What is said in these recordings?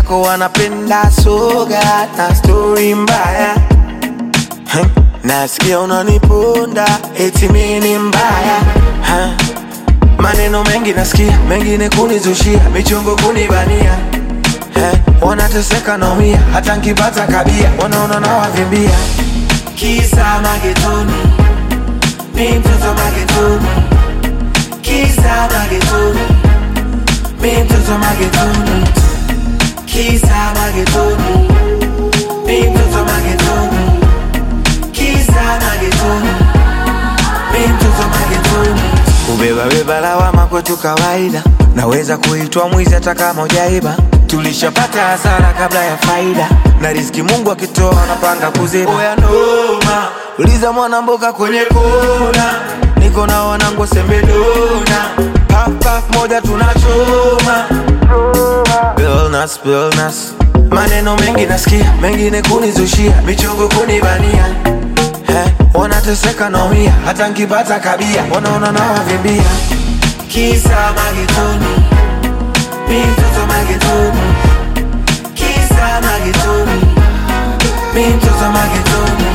zako wanapenda soga na stori mbaya Huh? nasikia unaniponda eti mimi ni mbaya Huh? maneno mengi nasikia mengine kunizushia michongo kunibania Eh, wanateseka naumia hata nkipata kabia wanaona nawavimbia kisa magetoni mi mtoto magetoni kisa magetoni mi mtoto magetoni kisa magetoni mi mtoto magetoni kisa magetoni mi mtoto magetoni kubebabeba lawama kwetu kawaida naweza kuitwa mwizi hata kama ujaiba tulishapata hasara kabla ya faida na riski mungu akitoa anapanga kuziba oya noma uliza mwana mboga kwenye kona niko na wanangu sembedona pafpaf moja tunachoma Billnas, billnas. maneno mengi nasikia mengine kunizushia michongo kunibania Eh, wanateseka naumia hata nkipata kabia wanaona nawavimbia kisa magetoni mi mtoto magetoni kisa magetoni mi mtoto magetoni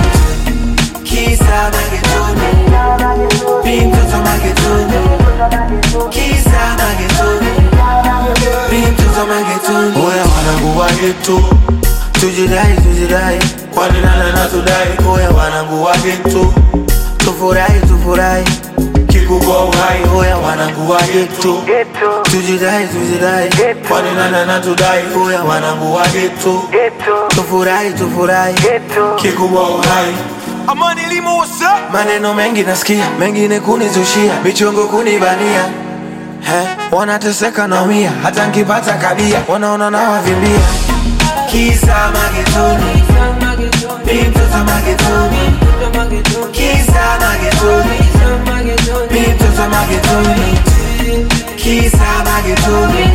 kisa magetoni mi mtoto magetoni kisa magetoni mi mtoto magetoni oya wanangu wa geto tujidai tujidai kwani nana na tudai oya wanangu wa geto tufurahi tufurahi kikubwa uhai oya wanangu wa geto tujidai tujidai kwani nana na tudai oya wanangu wa geto tufurahi tufurahi kikubwa uhai Amani Limo, what's up? maneno mengi nasikia mengine kunizushia michongo kunibania He, wanateseka naumia hata nkipata kabia wanaona nawavimbia kisa magetoni mi mtoto magetoni kisa magetoni mi mtoto magetoni kisa magetoni